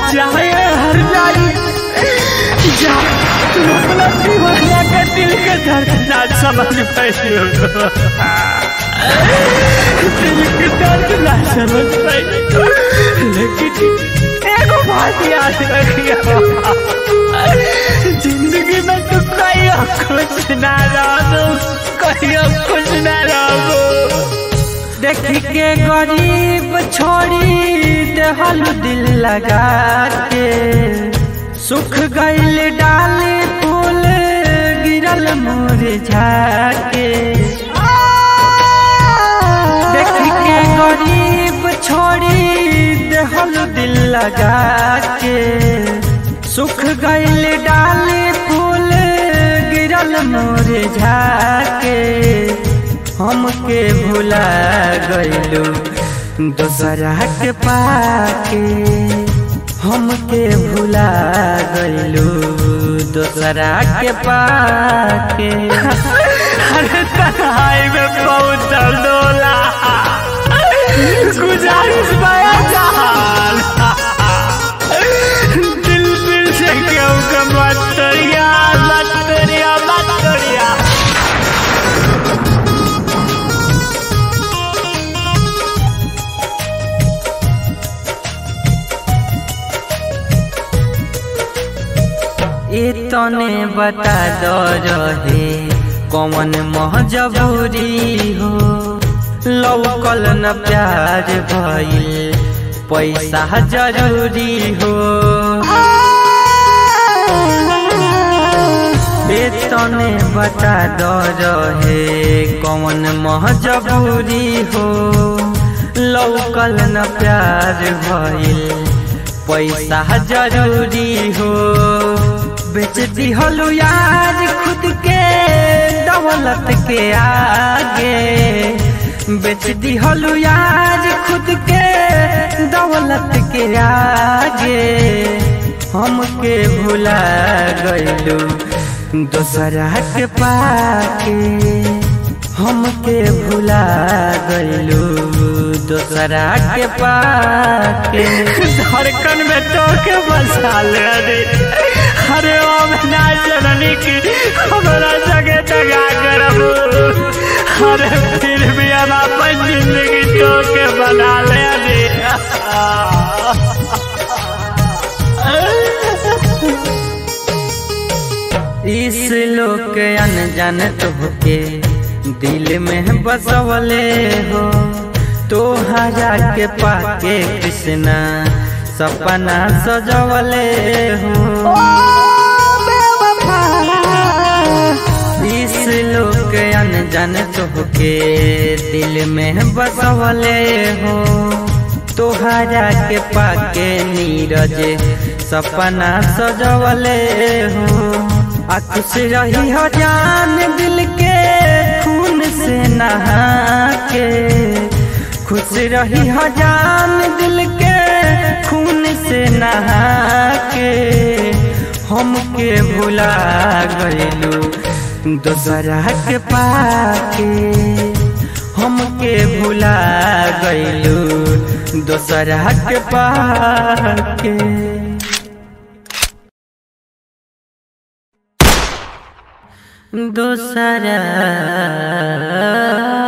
जाए हर जाई जा तू अपना दीवाना के दिल के दर्द ना समझ पाइयो दिल के दर्द ना समझ पाइयो लेकिन एगो बात याद रखियो जिंदगी में तू कहियो खुश ना रहो कहियो खुश ना रहो देख के गरीब छोड़ी देहल दिल लगा के सुख गईल डाल फूल गिरल मुरझा के देख के गरीब छोड़ी देहल दिल लगा के सुख गईल डाल फूल गिरल मुरझा के हमके भुला गइलू दोसरा के पाके हमके भुला गइलू दोसरा के पाके अरे तन्हाई में बहुत दर्द होला गुजारिश बया जहान दिल दिल से क्यों का मत तोड़िया मत तोड़िया मत तोड़िया इतने बता दो रहे कौन महजबूरी हो लौकल न प्यार भइल पैसा जरूरी हो इतने बता दो रहे कौन महजबूरी हो लौकल न प्यार भइल पैसा जरूरी हो बेच दिहलु यार खुद के दौलत के आगे बेच दिहलु यार खुद के दौलत के आगे हमके भुला गइलू दोसरा के पाके हमके भुला गइलू दोसरा के पाके धड़कन में तो के बसा ले रे अरे ओ ना जननी की हमारा जगह जगा करब अरे फिर भी हम अपन जिंदगी तो के बना ले रे इस लोग के अनजान तोहके दिल में बसवले हो तोहरा के पाके कृष्णा सपना सजवले हो इस लोग के अनजान तोहके दिल में बसवले हो तोहरा के पाके नीरज सपना सजवले हो आ खुश रही हो जान दिल के खून से नहा के खुश रही हो जान दिल के खून से नहा के हमके भुला गइलू दोसरा के पाके हमके भुला गइलू दोसरा के पाके दोसरा